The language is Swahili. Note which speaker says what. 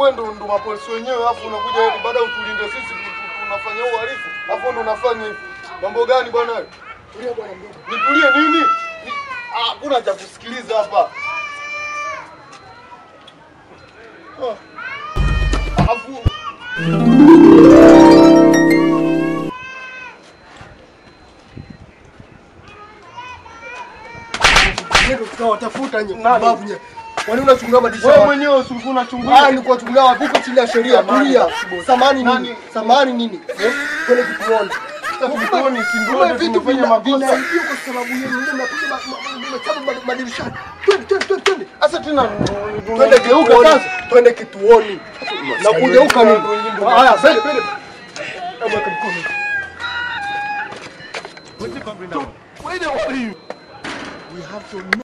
Speaker 1: wewe ndo ndo mapolisi wenyewe, alafu unakuja eti baada ya utulinde sisi tu- tu- tunafanya uhalifu, alafu ndo unafanya hivi. Mambo gani bwana wewe?
Speaker 2: Tulia bwana mdogo.
Speaker 1: Nitulie nini? Ni- ah, Hakuna cha kusikiliza hapa. Ah. Alafu
Speaker 2: Ndio tunawatafuta nyinyi.
Speaker 1: Nani?
Speaker 2: Babu nyinyi. Kwani unachungulia madirisha?
Speaker 1: wewe
Speaker 2: wapi?
Speaker 1: mwenyewe usiku unachungulia.
Speaker 2: Ah, ni kuwachungulia wapi? Uko chini ya sheria.
Speaker 1: Samahani,
Speaker 2: Tulia.
Speaker 1: bosi.
Speaker 2: Samani nini?
Speaker 1: Nani?
Speaker 2: Samani nini? Eh? Twende kituoni.
Speaker 1: Kituoni, si ndio
Speaker 2: Kumbe
Speaker 1: ndio
Speaker 2: vitu
Speaker 1: tumefanya
Speaker 2: vina-
Speaker 1: makosa.
Speaker 2: vinaibiwa kwa sababu yenu. Ndio mnapiga ma- ma- machapa ma- madirishani. Twende, twende, twende, twende.
Speaker 1: Sasa tena
Speaker 2: Twende kituoni. Twende kituoni. Na kugeuka nini? Haya, twende, twende. Hebu weka mkono. Wait, what are you? We have to